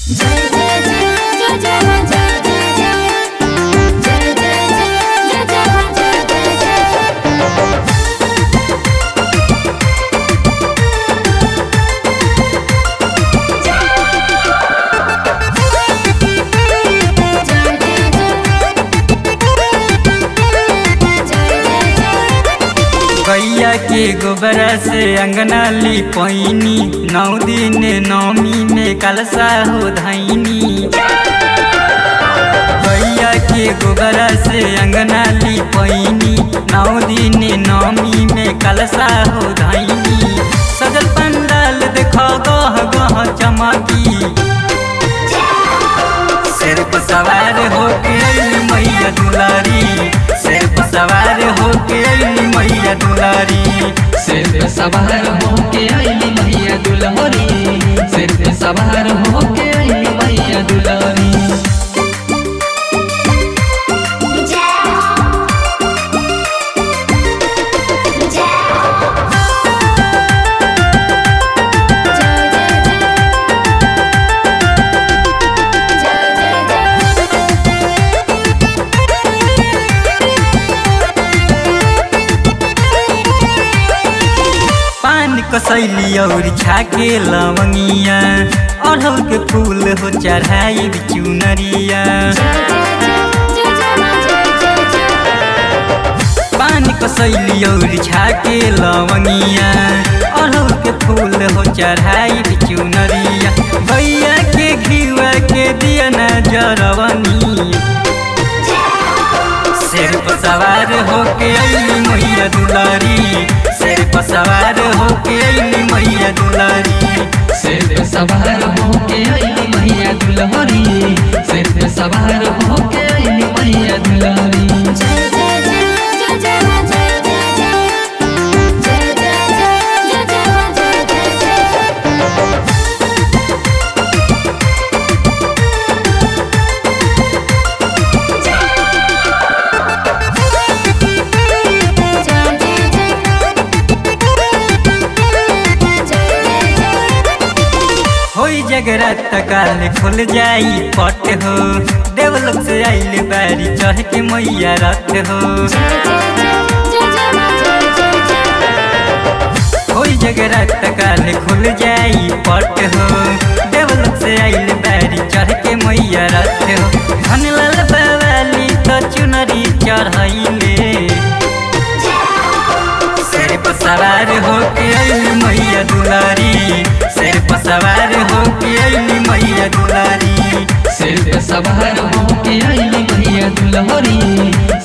जय जय जय जय जय हो जय जय जय जय जय जय जय जय हो जय जय जय जय जय जय गैया के गोबरा से अंगना लिपैनी नौ दिन नौमी में कलसा हो धैनी गैया के गोबरा से अंगना लिपैनी नौ दिन नौमी में कलसा हो धैनी सजल पंडाल देखो गह गह चमकी सिर पर सवार होके अइली मैया दुलारी सिर पर सवार होके अइली मैया दुलारी सिर पे सवार होके आईली मैया दुलारी सिर पे सवार होके आईली मैया दुलारी जय हो जय हो जय जय जय जय जय पान कसैली और छाके लवंगिया अढ़ल के फूल हो चढ़ाई चुनरिया पान कसैली और छाके लवंगिया अढ़ल के फूल हो चढ़ाई चुनरिया भैया के घिवा के दिया न जरवनी सिर पर सवार होके अइली मैया दुलारी सिर पर सवार होके अइली मैया दुलारी सिर पे सवार होके आईली मैया दुलारी सिर पे सवार होके आईली मैया दुलारी होई जगरात काल खुल जाई पट हो देवलोक से आइल बारी चढ़ के मैया रथ हो होई जगरात काल खुल जाई पट हो देवलोक से आइल बारी चढ़ के मैया रथ हो धनलाल बवाली तो चुनरी चढ़ाइले सिर पर सवार होके अइली मैया दुलारी सिर पर सवार होके अइली मैया दुलारी सिर पे सवार होके आईली मैया दुलारी